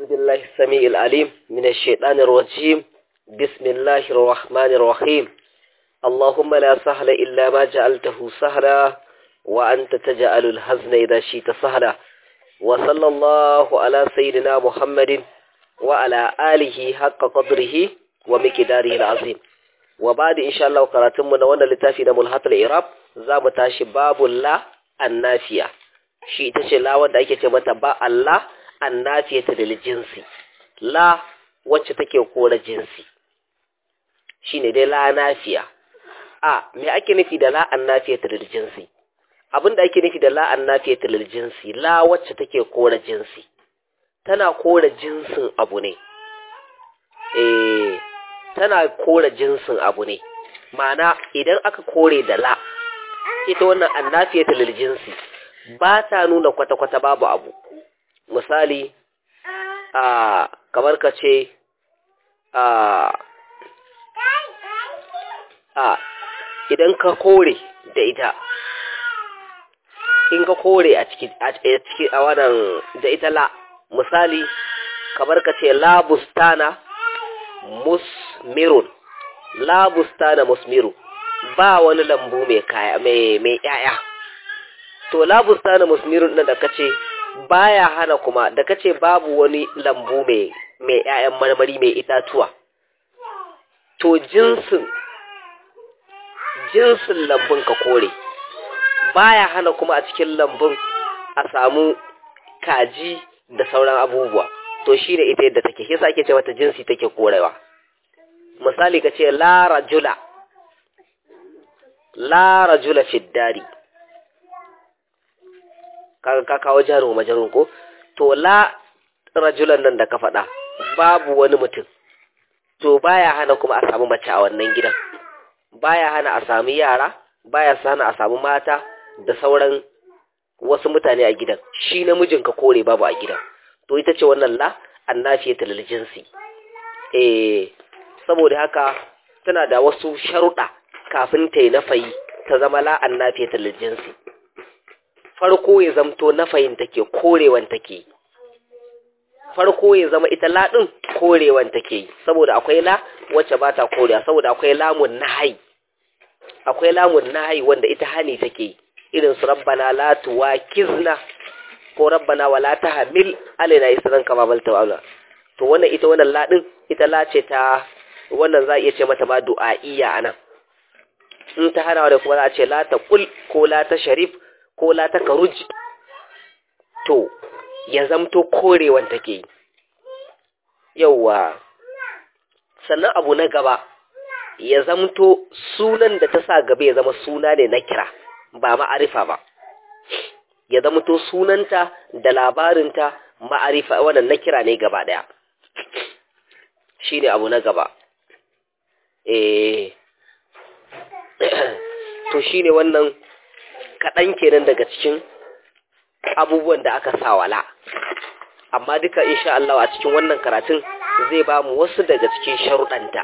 أعوذ بالله السميع العليم من الشيطان الرجيم بسم الله الرحمن الرحيم اللهم لا سهل إلا ما جعلته سهلا وأنت تجعل الحزن إذا شئت سهلا وصلى الله على سيدنا محمد وعلى آله حق قدره ومقداره العظيم وبعد إن شاء الله قراتم من وانا لتافي ملحط الإعراب زام تاشي باب الله النافية shi ita ce la wanda ake ce mata ba Allah annafiyata da jinsi la wacce take kora jinsi shine dai la nafiya a me ake nufi da la annafiyata da jinsi abinda ake nufi da la annafiyata da jinsi la wacce take kora jinsi tana kora jinsin abu ne eh tana kora jinsin abu ne ma'ana idan aka kore da la ita wannan annafiyata lil jinsi ba ta nuna kwata-kwata babu abu misali a kamar ka ce a a idan ka kore da ita in ka kore a ciki a wannan da ita la misali kamar ka ce la bustana musmirun la bustana musmiru ba wani lambu mai kaya mai mai yaya to la bustana musmirun nan da kace baya hana kuma da kace babu wani lambu mai mai ƴaƴan marmari mai itatuwa to jinsin jinsin lambun ka kore baya hana kuma a cikin lambun a samu kaji da sauran abubuwa to shi da ita yadda take yasa ake ce mata jinsi take korewa misali kace la rajula la rajula fi dari kaga ka kawo jaru majarun ko to la rajulan nan da ka faɗa babu wani mutum to baya hana kuma a samu mace a wannan gidan baya hana a samu yara baya hana a samu mata da sauran wasu mutane a gidan shi namijin ka kore babu a gidan to ita ce wannan la annafiyata lil jinsi eh saboda haka tana da wasu sharuɗa kafin ta yi nafayi ta zama la annafiyata lil jinsi farko ya zamto nafayin take korewan take farko ya zama ita laɗin korewan take saboda akwai la wacce ba ta korewa saboda akwai lamun nahai akwai lamun nahai wanda ita hani take irin su rabbana la tuwakizna ko rabbana wala tahmil alaina isran kama balta wala to wannan ita wannan laɗin ita la ce ta wannan za a iya ce mata ma du'a'iyya anan in ta hana da kuma za a ce la ta kul ko la ta sharif ko la ta karuj to ya zamto korewan take yauwa sannan abu na gaba ya zamto sunan da ta sa gaba ya zama suna ne na kira ba ma'arifa ba ya zamto sunanta da labarinta ma'arifa wannan na kira ne gaba daya shi ne abu na gaba eh to shi ne wannan kaɗan kenan daga cikin abubuwan da aka sa wala amma duka insha Allah a cikin wannan karatun zai ba mu wasu daga cikin sharuɗanta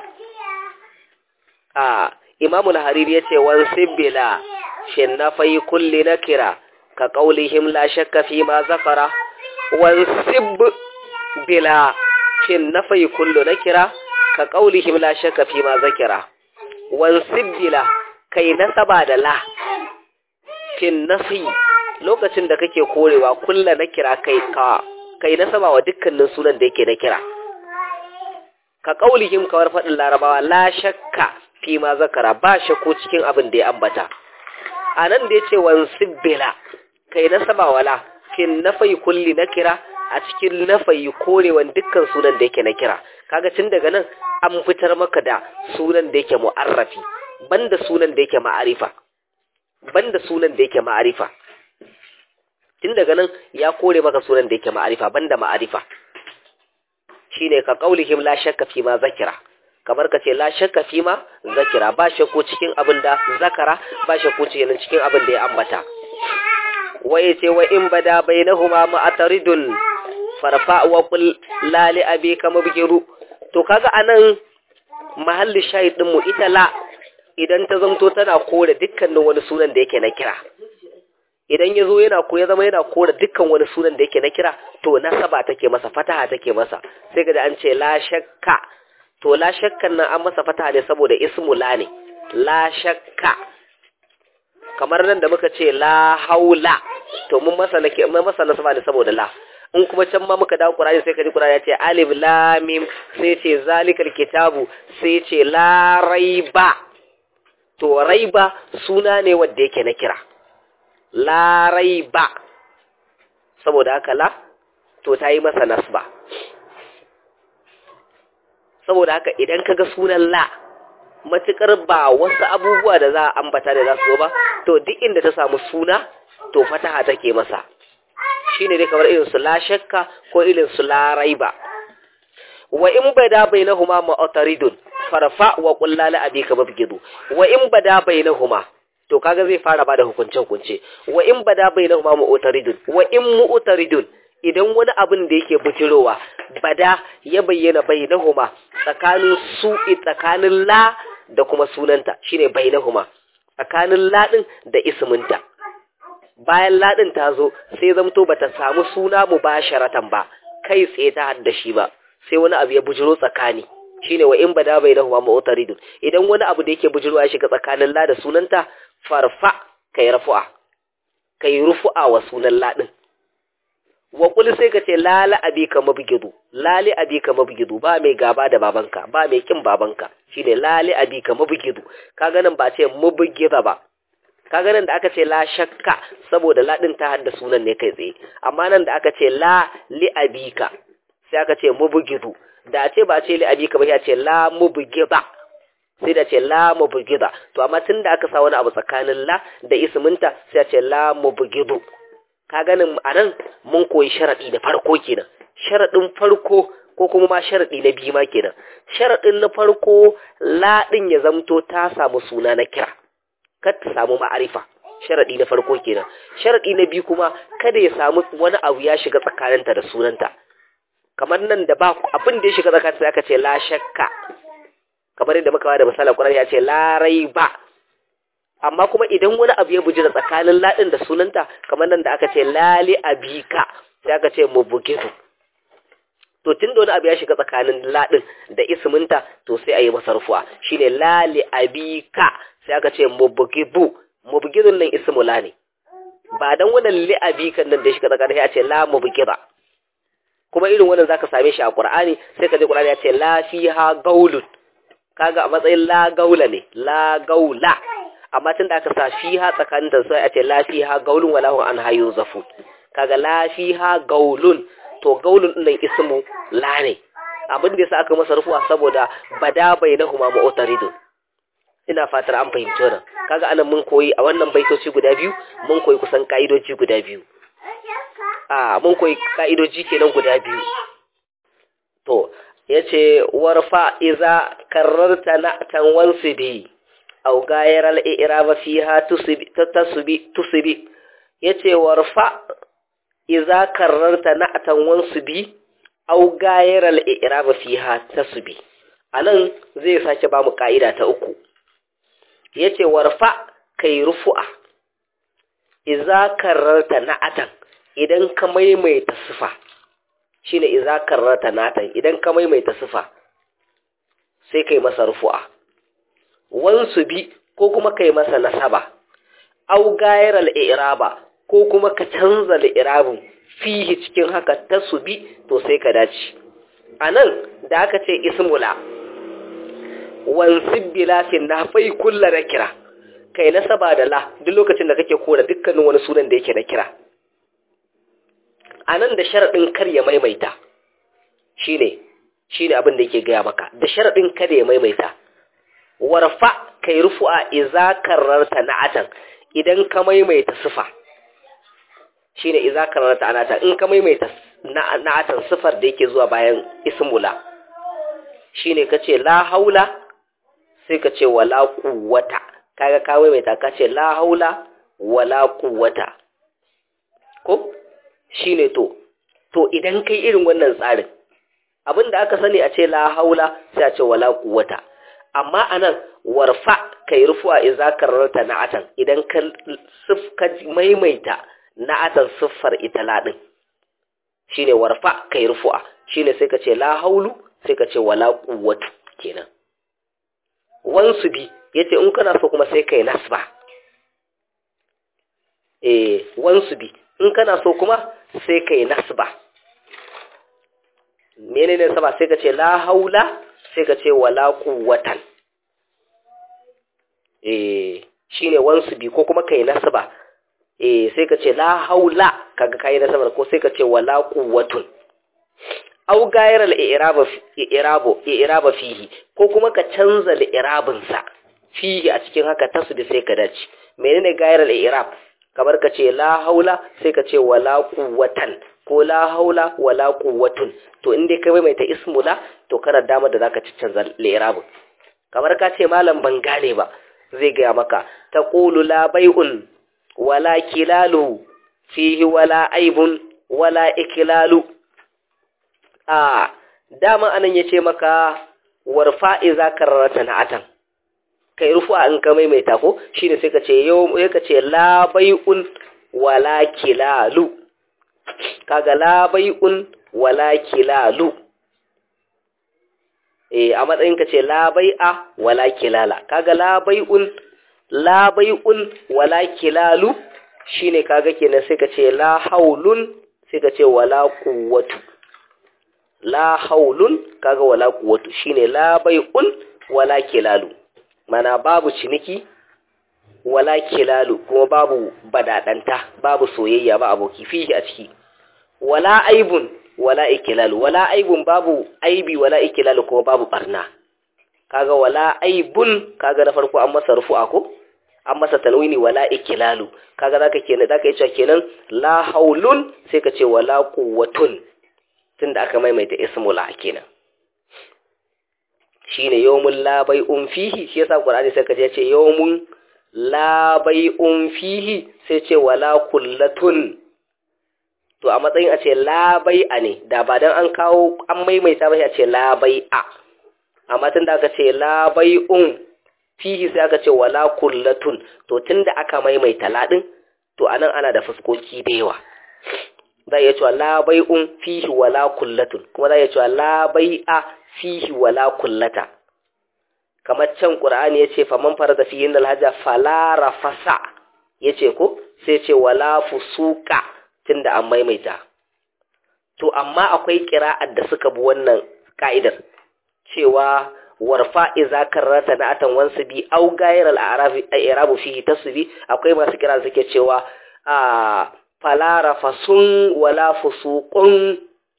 a imamu hariri ya ce wan sibbila shin na fayi kulli na kira ka ƙaulihim la shakka fi ma zakara wan sibbila shin na fayi kullu na kira ka ƙaulihim la shakka fi ma zakira wan sibbila kai nasaba da la fin nafi lokacin da kake korewa kulla na kira kai ka kai nasaba wa dukkanin sunan da yake na kira ka kaulihim kawar faɗin larabawa la shakka fi ma zakara ba shakku cikin abin da ya ambata a nan da ya ce wan sibbila kai nasaba wala fin nafai kulli na kira a cikin nafai korewan dukkan sunan da yake na kira kaga tun daga nan an fitar maka da sunan da yake mu'arrafi banda sunan da yake ma'arifa banda sunan da yake ma'arifa tun daga nan ya kore maka sunan da yake ma'arifa banda ma'arifa shine ka qaulihim la shakka fi ma zakira kamar ka ce la shakka fi ma zakira ba shakku cikin abin da zakara ba shakku cikin cikin abin da ya ambata waye ce wa in bada bainahuma ma'ataridun farfa wa qul la li abika mabgiru to kaga anan mahalli shahid din mu ita la idan ta zamto tana kore dukkanin wani sunan da yake na kira idan ya zo yana ko ya zama yana kora dukkan wani sunan da yake na kira to nasaba take masa fataha take masa sai ga an ce la shakka to la shakkan nan an masa fataha ne saboda ismu la ne la shakka kamar nan da muka ce la haula to mun masa nake mun masa nasaba ne saboda la in kuma can ma muka dawo Qur'ani sai ka ji Qur'ani ya ce alif lam mim sai ce zalikal kitabu sai ce la raiba to raiba suna ne wanda yake na kira la raiba saboda haka la to ta yi masa nasba saboda haka idan kaga sunan la matukar ba wasu abubuwa da za a ambata da za su zo ba to duk inda ta samu suna to fataha take masa shine dai kamar irin su la shakka ko irin su la raiba wa in bada bainahuma mu'taridun farfa wa qul la abika mabgidu wa in bada bainahuma to kaga zai fara bada hukunce hukunce wa in bada bainahuma mu'taridun wa in mu'taridun idan wani abin da yake bujirowa bada ya bayyana bainahuma tsakanin su tsakanin la da kuma sunanta shine bainahuma tsakanin la din da isminta bayan ladin ta zo sai zamto bata samu suna mubasharatan ba kai tsaye ta hadda shi ba sai wani abu ya bujiro tsakani shine wa in bada bainahuma mu'taridun idan wani abu da yake bujirwa ya shiga tsakanin la da sunanta farfa kai rafu'a kai rufu'a wa sunan ladin wa kul sai ka ce lala abika mabgidu lali abika mabgidu ba mai gaba da babanka ba mai kin babanka shine lali abika mabgidu kaga nan ba ce mabgida ba kaga nan da aka ce la shakka saboda ladin ta hadda sunan ne kai tsaye amma nan da aka ce la li abika sai aka ce mubgidu da ce ba ce li abika ba ya ce la mubgida sai da ce la mubgida to amma tunda aka sa wani abu tsakanin la da isminta sai ya ce la mubgidu ka ganin anan mun koyi sharadi da farko kenan sharadin farko ko kuma ma sharadi na biyu ma kenan sharadin na farko la din ya zamto ta samu suna na kira kar ta samu ma'arifa sharadi na farko kenan sharadi na biyu kuma kada ya samu wani abu ya shiga tsakaninta da sunanta kamar nan da ba abin da ya shiga tsakaninta sai aka ce la shakka kamar yadda muka da misalan Qur'ani ya ce la raiba amma kuma idan wani abu ya buji da tsakanin ladin da sunanta kamar nan da aka ce lali abika sai aka ce mubugidu to tun da wani abu ya shiga tsakanin ladin da isminta to sai a yi masa rufuwa shine lali abika sai aka ce mubugidu mubugidun nan ismu la ne ba dan wannan li abikan nan da ya shiga tsakanin ya ce la mubugida kuma irin wannan zaka same shi a Qur'ani sai ka ji Qur'ani ya ce la fiha gaulun kaga a matsayin la gaula ne la gaula amma tun da aka sa fiha tsakanin da sai a ce la fiha gaulun wala hum an hayu zafu kaga la fiha gaulun to gaulun din ismu la ne abin da yasa aka masa rufuwa saboda bada bainahuma mu'taridun ina fatar an fahimci wannan kaga anan mun koyi a wannan baitoci guda biyu mun koyi kusan ka'idoji guda biyu a mun koyi ka'idoji kenan guda biyu to yace warfa iza karrarta na'tan wansibi aw gayar al-i'rab fiha tusbi tasbi tusbi yace warfa iza karrarta na'tan wansibi aw gayar al-i'rab fiha tasbi anan zai sake ba mu ka'ida ta uku yace warfa kai rufu'a iza karrarta na'atan idan ka maimaita sifa shine iza karrarta na'atan idan ka maimaita sifa sai kai masa rufu'a wansu bi ko kuma kai masa nasaba au gayar al'iraba ko kuma ka canza al'irabin fihi cikin haka ta bi to sai ka dace a nan da aka ce ismula wansib bilafin na fai kulla na kira kai nasaba da la duk lokacin da kake kora dukkanin wani sunan da yake na kira a nan da sharaɗin kar ya maimaita shine shine abin da yake gaya maka da sharaɗin kada ya maimaita warfa kai rufu'a iza kararta na'atan idan ka maimaita sifa shine iza kararta anatan in ka maimaita na'atan sifar da yake zuwa bayan ismula shine kace la haula sai ka ce wala quwwata kaga ka maimaita ka ce la haula wala quwwata ko shine to to idan kai irin wannan tsarin abinda aka sani a ce la haula sai a ce wala quwwata amma anan warfa kai rufu'a idza kararta na'atan idan ka sifka maimaita na'atan siffar ita ladin shine warfa kai rufu'a shine sai ka ce la haulu sai ka ce wala quwwatu kenan wansu bi yace in kana so kuma sai kai nasba eh wansu bi in kana so kuma sai kai nasba menene saba sai ka ce la haula sai ka ce wala quwwatan eh shine wansu bi ko kuma kai nasba eh sai ka ce la haula kaga kai nasba ko sai ka ce wala quwwatun aw gayar al-i'raba i'rabo i'raba fihi ko kuma ka canza al-i'rabin sa fihi a cikin haka tasbi sai ka dace menene gayar al-i'rab kamar ka ce la haula sai ka ce wala quwwatan ko la haula wala quwwatun to in dai ka mai ta ismu la to kana dama da zaka ci canza al-i'rabin kamar ka ce malam ban gane ba zai gaya maka taqulu la bai'un wala kilalu fihi wala aibun wala iklalu a dama anan yace maka warfa iza karrata na'atan kai rufu'a in ka maimaita ko shine sai ka ce yau sai ka ce la bai'un wala kilalu kaga la bai'un wala kilalu eh a matsayin ka ce la bai'a wala kilala kaga la bai'un la bai'un wala kilalu shine kaga kenan sai ka ce la haulun sai ka ce wala quwwatu la haulun kaga wala quwwatu shine la bai'un wala kilalu mana babu ciniki wala kilalu kuma babu badadanta babu soyayya ba aboki fihi a ciki wala aibun wala ikilalu wala aibun babu aibi wala ikilalu kuma babu barna kaga wala aibun kaga na farko an masa rufu'a ko an masa tanwini wala ikilalu kaga zaka kenan zaka yi cewa kenan la haulun sai ka ce wala quwwatun tunda aka maimaita ismul kenan shine yawmun la bai'un fihi shi yasa qur'ani sai ka je ce yawmun la bai'un fihi sai ce wala kullatun to a matsayin a ce la bai'a ne da ba dan an kawo an maimaita ba sai a ce la bai'a amma tunda aka ce la bai'un fihi sai aka ce wala kullatun to tunda aka maimaita ladin to anan ana da fuskoki da yawa za iya cewa la bai'un fihi wala kullatun kuma za iya cewa la bai'a fihi wala kullata kamar can qur'ani yace faman farada fihi innal hajja fala rafasa yace ko sai ce wala fusuka tunda an maimaita to amma akwai qira'ar da suka bi wannan ka'idar cewa warfa iza karrata na atan wansu bi au gayar al'arabi i'rabu fihi tasbi akwai masu kira suke cewa a falara fasun wala fusuqun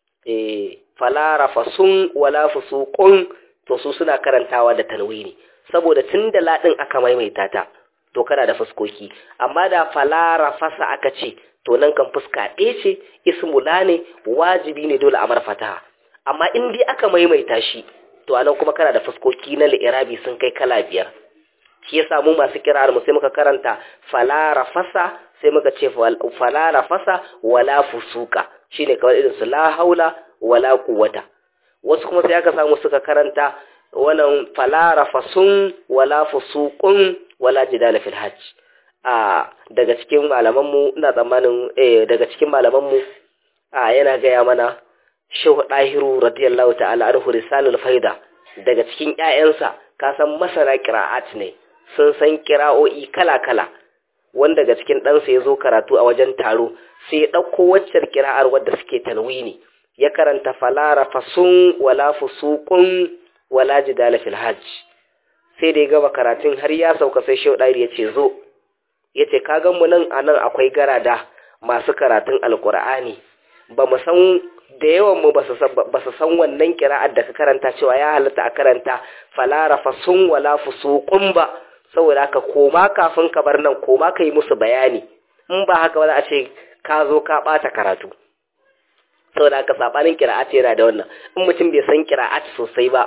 eh falara fasun wala fusuqun to su suna karantawa da tanwini saboda tunda ladin aka maimaita ta to kana da fuskoki amma da falara fasa aka ce to nan kan fuska ɗaya ce ismula ne wajibi ne dole a marfata amma in dai aka maimaita shi to anan kuma kana da fuskoki na li'irabi sun kai kala biyar shi yasa mu masu kirar mu sai muka karanta falara fasa sai muka ce falara fasa wala fusuka shine kawai irin su la haula wala quwwata wasu kuma sai aka samu suka karanta wannan falara fasun wala fusuqun wala jidala fil hajj a daga cikin malaman mu ina tsammanin eh daga cikin malaman mu a yana gaya mana Shehu Dahiru radiyallahu ta'ala anhu risalul faida daga cikin ƴaƴansa ka san masana qira'at ne sun san qira'o'i kala-kala wanda daga cikin ɗansa ya zo karatu a wajen taro sai ya ɗauko waccar qira'ar wadda suke tanwini ya karanta falara fasun wala fusuqun wala jidala fil hajj sai da ya gaba karatun har ya sauka sai Shehu Dahiru ya ce zo ya ce ka gan mu nan anan akwai garada masu karatun alqur'ani ba mu san da yawan mu ba su san wannan kira'ar da ka karanta cewa ya halatta a karanta falara fasun wala fusuqun ba saboda haka koma kafin ka bar nan koma ka yi musu bayani in ba haka ba za a ce ka zo ka bata karatu saboda haka sabanin kira'at yana da wannan in mutum bai san kira'at sosai ba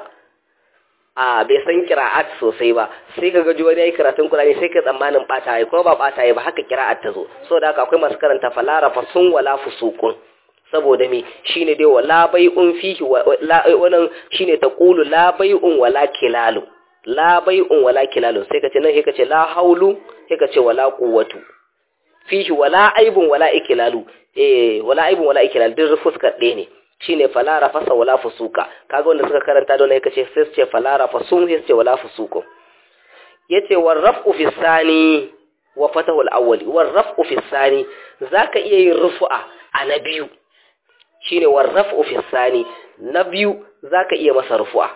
a bai san kira'at sosai ba sai ka gaji wani yayi karatun Qur'ani sai ka tsammanin bata yi ko ba bata yi ba haka kira'at ta zo saboda haka akwai masu karanta falara fasun wala fusuqun saboda me shine dai wala bai'un fihi wannan shine taqulu la bai'un wala kilalu la bai'un wala kilalu sai ka ce nan sai ka ce la haulu sai ka ce wala quwwatu fihi wala aibun wala ikilalu eh wala aibun wala ikilalu duk fuskar ɗaya ne shine fala rafasa wala fusuka kaga wanda suka karanta don ne kace sai su ce fala rafasun sai su ce wala fusuku yace war raf'u fi sani wa fatahu al-awwal war raf'u fi sani zaka iya yin rufu'a a na biyu shine war raf'u fi sani na biyu zaka iya masa rufu'a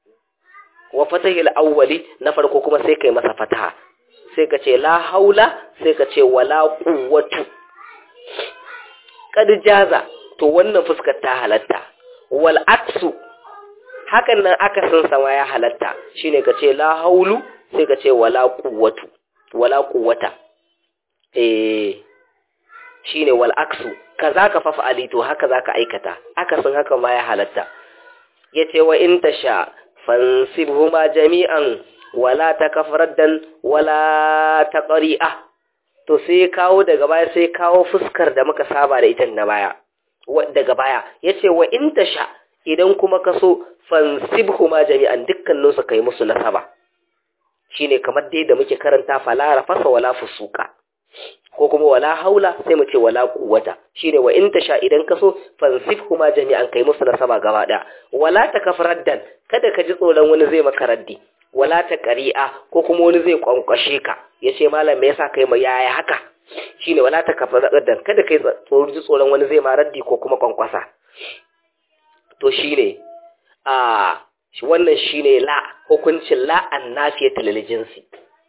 wa fatahu al-awwali na farko kuma sai kai masa fataha sai ka ce la haula sai ka ce wala quwwatu kad jaza to wannan fuskar ta halatta wal aksu hakan nan akasin sama ya halatta shine ka ce la haulu sai ka ce wala quwwatu wala quwwata eh shine wal aksu kaza ka fafa ali to haka zaka aikata akasin haka ma ya halatta yace wa in tasha fansibhuma jami'an wala takafraddan wala taqri'a to sai kawo daga baya sai kawo fuskar da muka saba da ita na baya daga baya yace wa in tasha idan kuma kaso fansibhuma jami'an dukkanin su kai musu nasaba shine kamar dai da muke karanta fala rafasa wala fusuka ko kuma wala haula sai mu ce wala quwwata shine wa in tasha idan kaso fansibhuma jami'an kai musu nasaba gaba daya wala takafraddan kada ka ji tsoron wani zai maka raddi wala ta ƙari'a ko kuma wani zai kwankwashe ka ya ce malam me yasa kai ma yaya haka shine wala ta kafa da kada kai tsoron tsoron wani zai ma raddi ko kuma kwankwasa to shine a wannan shine la hukuncin la annafiyatu lil jinsi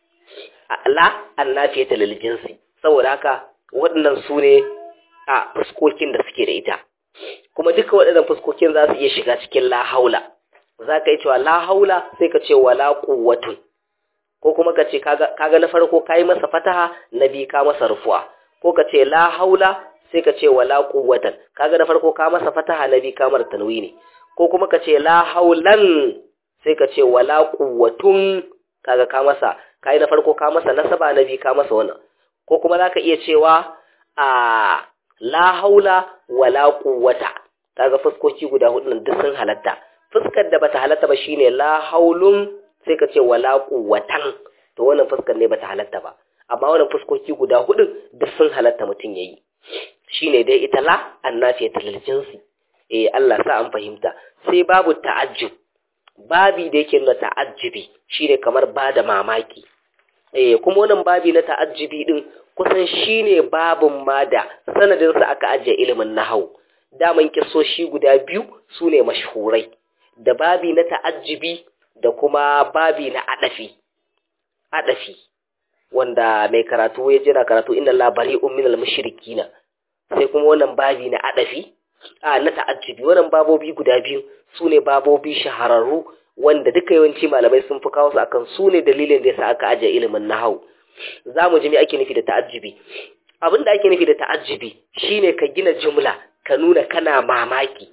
la annafiyatu lil jinsi saboda haka waɗannan su ne a fuskokin da suke da ita kuma duka waɗannan fuskokin za su iya shiga cikin la haula za ka yi cewa la haula sai ka ce wala quwwatun ko kuma ka ce kaga na farko ka yi masa fataha na biyu ka masa rufuwa ko ka ce la haula sai ka ce wala quwwatan kaga na farko ka masa fataha na biyu ka mar tanwini ko kuma ka ce la haulan sai ka ce wala quwwatun kaga ka masa kai na farko ka masa nasaba na biyu ka masa wannan ko kuma za ka iya cewa a la haula wala quwwata kaga fuskoki guda hudu nan duk sun halatta fuskar da bata halatta ba shine la haulun sai ka ce wala quwwatan to wannan fuskar ne bata halatta ba amma wannan fuskoki guda hudu duk sun halatta mutun yayi shine dai ita la annafiyatul lil jinsi eh Allah sa an fahimta sai babu ta'ajjub babi da yake nuna ta'ajjubi shine kamar bada mamaki eh kuma wannan babi na ta'ajjubi din kusan shine babun ma da sanadin sa aka ajiye ilimin nahwu daman kisoshi guda biyu sune mashhurai da babi na ta'ajjibi da kuma babi na adafi adafi wanda mai karatu ya jira karatu inna la bari'un minal mushrikina sai kuma wannan babi na adafi a na ta'ajjibi wannan babobi guda biyu sune babobi shahararru wanda duka yawanci malamai sun fi kawo su akan sune dalilin da yasa aka aje ilimin nahwu zamu ji me ake nufi da ta'ajjibi abinda ake nufi da ta'ajjibi shine ka gina jumla ka nuna kana mamaki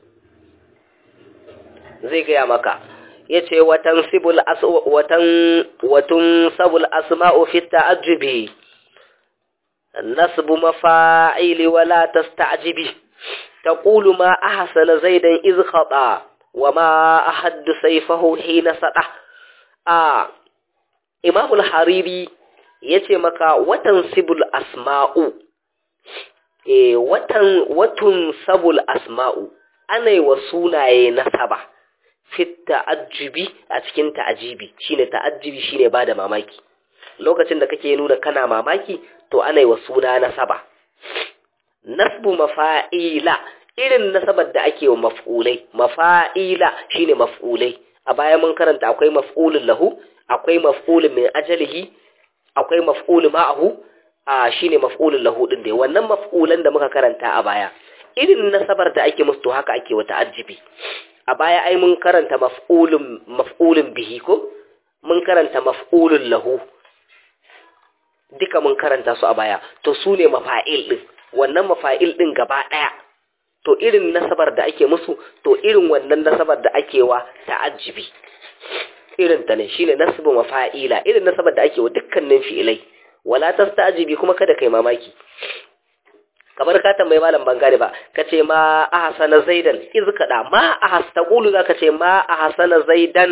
zai gaya maka ya ce watan sibul watan watun sabul asma'u fi ta'ajjubi nasbu mafa'ili wala tasta'jibi taqulu ma ahsana zaidan iz khata wa ma ahaddu sayfahu hina sada a imam al-hariri yace maka watan sibul asma'u eh watan watun sabul asma'u ana yi wa sunaye nasaba fit ta'ajjubi a cikin ta'ajibi shine ta'ajjubi shine bada mamaki lokacin da kake nuna kana mamaki to ana yi wa suna nasaba nasbu mafa'ila irin nasabar da ake wa maf'ulai mafa'ila shine maf'ulai a baya mun karanta akwai maf'ulun lahu akwai maf'ulun min ajalihi akwai maf'ulun ma'ahu a shine maf'ulun lahu din dai wannan maf'ulan da muka karanta a baya irin nasabar da ake musu to haka ake wa ta'ajjubi a baya ai mun karanta maf'ulun maf'ulun bihi ko mun karanta maf'ulun lahu duka mun karanta su a baya to su ne mafa'il din wannan mafa'il din gaba daya to irin nasabar da ake musu to irin wannan nasabar da ake wa ta'ajjubi irin ta ne shine nasbu mafa'ila irin nasabar da ake wa dukkanin fi'ilai wala tastajibi kuma kada kai mamaki kamar ka tambayi malam bangare ba ka ce ma ahsana zaidan iz kada ma ahas taqulu zaka ce ma ahsana zaidan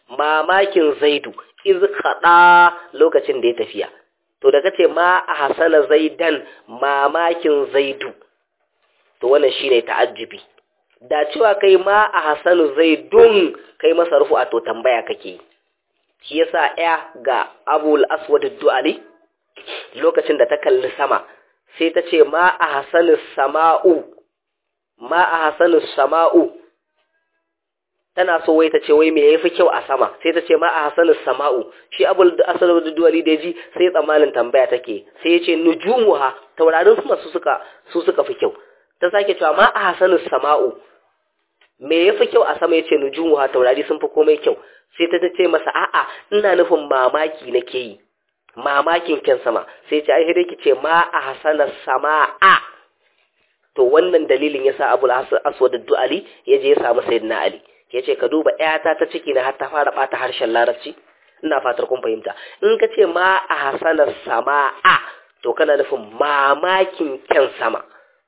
mamakin zaidu iz kada lokacin da ya tafiya to da kace ma a hasana zaidan mamakin zaidu to wannan shine ta'ajjubi da cewa kai ma a hasanu zaidun kai masa rufu a to tambaya kake shi yasa ya ga abul aswad du'ali lokacin da ta kalli sama sai ta ce ma a hasanu sama'u ma a hasanu sama'u tana so wai ta ce wai me yafi kyau a sama sai ta ce ma a hasanu sama'u shi abul aswad du'ali da ji sai tsammanin tambaya take sai ya ce nujumuha taurarin sama su suka su suka fi kyau ta sake cewa ma a hasanu sama'u me ya fi kyau a sama ya ce nujumuha taurari sun fi komai kyau sai ta ce masa a'a ina nufin mamaki nake yi mamakin kyan sama sai ce ai dai ki ce ma a hasana sama'a to wannan dalilin yasa abul aswad du'ali ya je ya samu sayyidina ali ya ce ka duba ƴata ta ciki na har ta fara bata harshen larabci ina fatar kun fahimta in ka ce ma a hasana sama'a to kana nufin mamakin kyan sama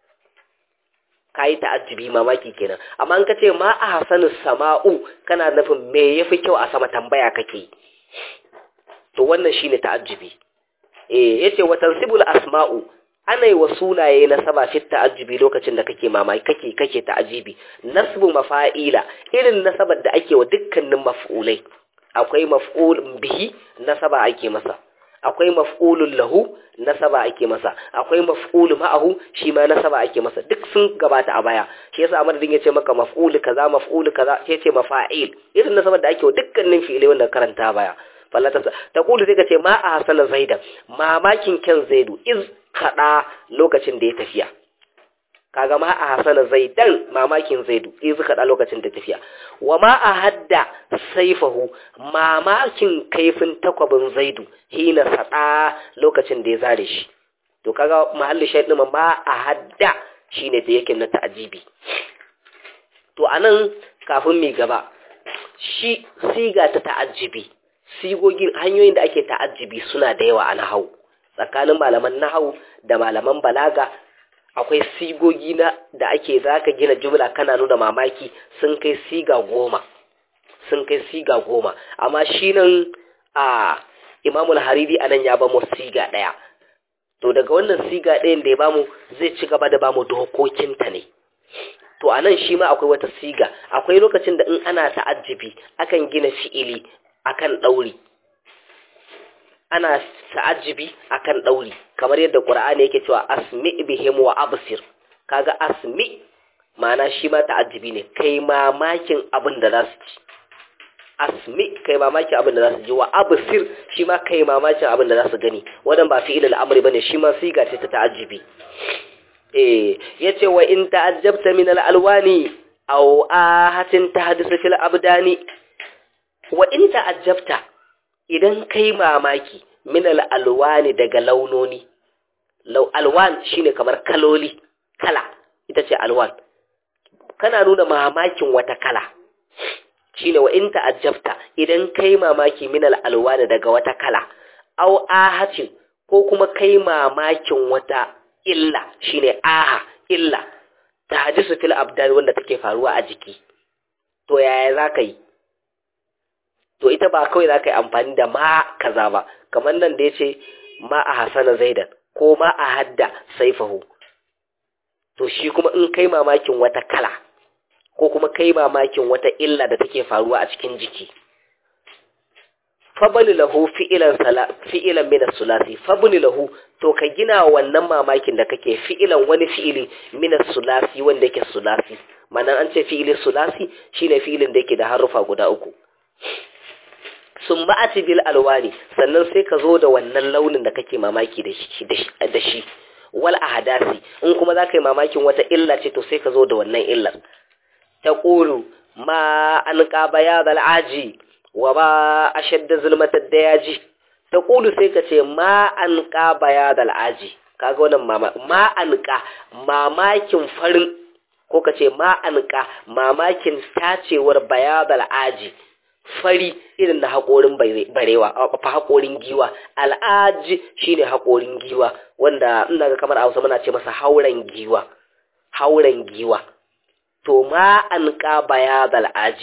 ka yi ta'ajjubi mamaki kenan amma in ka ce ma a hasanu sama'u kana nufin me yafi kyau a sama tambaya kake to wannan shine ta'ajjubi eh yace wa tansibul asma'u ana yi wa sunaye na saba fi ta'ajjubi lokacin da kake mamaki kake kake ta'ajibi nasbu mafa'ila irin nasabar da ake wa dukkanin maf'ulai akwai maf'ul bihi nasaba ake masa akwai maf'ulun lahu nasaba ake masa akwai maf'ulu ma'ahu shi ma nasaba ake masa duk sun gabata a baya shi yasa amadadin ya ce maka maf'ulu kaza maf'ulu kaza sai ce mafa'il irin nasabar da ake wa dukkanin fi'ilai wanda karanta baya fallata ta kulu sai ka ce ma a hasala zaida mamakin kyan zaidu iz kada lokacin da ya tafiya kaga ma a hasala zaidan mamakin zaidu iz kada lokacin da tafiya wa ma a hadda saifahu mamakin kaifin takwabin zaidu hina sada lokacin da ya zare shi to kaga mahalli shaidin ma a hadda shine da yake na ta'ajibi to anan kafin mi gaba shi siga ta ta'ajibi sigogin hanyoyin da ake ta'ajibi suna da yawa a nahau tsakanin malaman nahau da malaman balaga akwai sigogi na da ake zaka gina jumla kana nuna mamaki sun kai siga goma sun kai siga goma amma shi nan a imamul hariri a nan ya ba mu siga ɗaya to daga wannan siga ɗayan da ya bamu zai ci gaba da bamu dokokinta ne to a nan shi ma akwai wata siga akwai lokacin da in ana ta'ajjibi akan gina fi'ili akan ɗauri ana ta'ajjibi akan ɗauri kamar yadda ƙur'ani yake cewa asmi bihim wa absir kaga asmi ma'ana shi ma ta'ajjibi ne kai mamakin abin da za su ci asmi kai mamakin abin da za su ji wa absir shi ma kai mamakin abin da za su gani wannan ba fi'ilul amri bane shi ma siga ce ta ta'ajjibi eh yace wa in ta'ajjabta min al-alwani aw ahatin tahdisu fil abdani wa in ta'ajjabta idan kai mamaki min al-alwani daga launoni law alwan shine kamar kaloli kala ita ce alwan kana nuna mamakin wata kala shine wa in ta'ajjabta idan kai mamaki min al-alwani daga wata kala aw ahatin ko kuma kai mamakin wata illa shine aha illa tahdisu fil abdan wanda take faruwa a jiki to yaya zaka yi to ita ba kawai zaka yi amfani da ma kaza ba kamar nan da yace ma a hasana zaidan ko ma a hadda saifahu to shi kuma in kai mamakin wata kala ko kuma kai mamakin wata illa da take faruwa a cikin jiki fabani lahu fi'ilan sala fi'ilan min as-sulasi fabani lahu to ka gina wannan mamakin da kake fi'ilan wani fi'ili min as-sulasi wanda yake sulasi manan an ce fi'ili sulasi shine fi'ilin da yake da harufa guda uku summa ati bil alwani sannan sai ka zo da wannan launin da kake mamaki da shi da shi wal ahdasi in kuma za ka yi mamakin wata illa ce to sai ka zo da wannan illar taqulu ma an qabaya dal aji wa ba a shadda zulmatar da yaji ta ƙulu sai ka ce ma an ƙa baya da al'aji kaga wannan ma an ƙa mamakin farin ko ka ce ma an ƙa mamakin tacewar baya da al'aji fari irin na haƙorin barewa fa haƙorin giwa al'aji shine haƙorin giwa wanda ina ga kamar a hausa muna ce masa hauren giwa hauren giwa to ma an ƙa baya da al'aji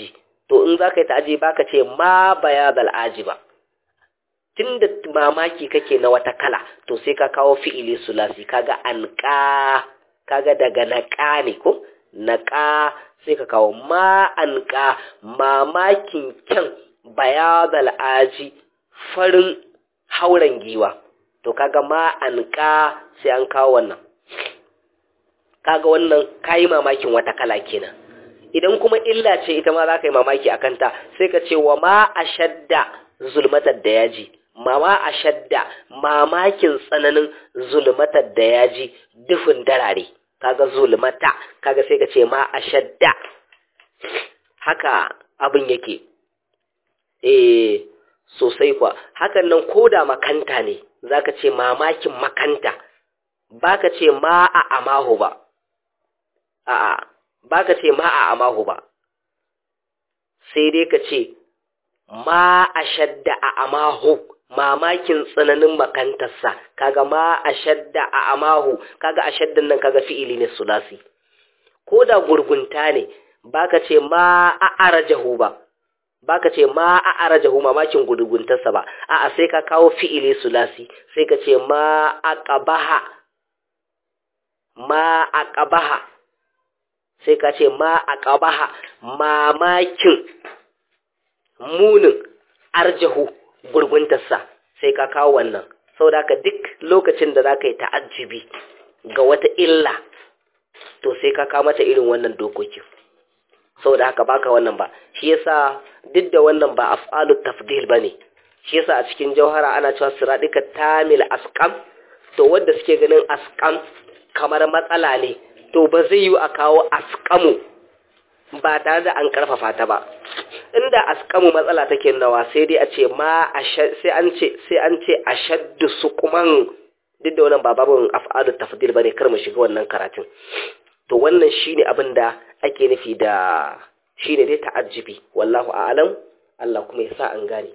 to in za ka yi ta'aji ba ka ce ma bayadal ajiba tun da mamaki kake na wata kala to sai ka kawo fi'ili sulasi kaga anka kaga daga naƙa ne ko naƙa sai ka kawo ma anka mamakin kyan bayadal aji farin hauren giwa to kaga ma anka sai an kawo wannan kaga wannan kayi mamakin wata kala kenan idan kuma illa ce ita ma za ka yi mamaki a kanta sai ka ce wa ma a shadda zulmatar da yaji mama a shadda mamakin tsananin zulmatar da yaji dufin darare kaga zulmata kaga sai ka ce ma a shadda haka abin yake eh sosai kwa hakan nan koda makanta ne zaka ce mamakin makanta baka ce ma a amahu ba a'a baka ce ma a amahu ba sai dai ka ce ma a shadda a amahu mamakin tsananin makantarsa kaga ma a shadda a amahu kaga a shaddan nan kaga fi'ili ne sulasi ko da gurgunta ne baka ce ma a arajahu ba baka ce ma a arajahu mamakin gurguntarsa ba a'a sai ka kawo fi'ili sulasi sai ka ce ma a qabaha ma a qabaha sai ka ce ma a qabaha mamakin munin arjahu gurguntarsa sai ka kawo wannan saboda haka duk lokacin da za ka yi ta'ajjibi ga wata illa to sai ka kawo mata irin wannan dokokin saboda haka baka wannan ba shi yasa duk da wannan ba af'alut tafdil bane shi yasa a cikin jauhara ana cewa siradika tamil asqam to wanda suke ganin asqam kamar matsala ne to ba zai yi a kawo asqamu ba tare da an karfafa ta ba inda askamu matsala take nawa sai dai a ce ma sai an ce sai an ce ashaddu suqman duk da wannan ba babun af'alu tafdil bane kar mu shiga wannan karatun to wannan shine abin da ake nufi da shine dai ta'ajjibi wallahu a'lam Allah kuma ya sa an gane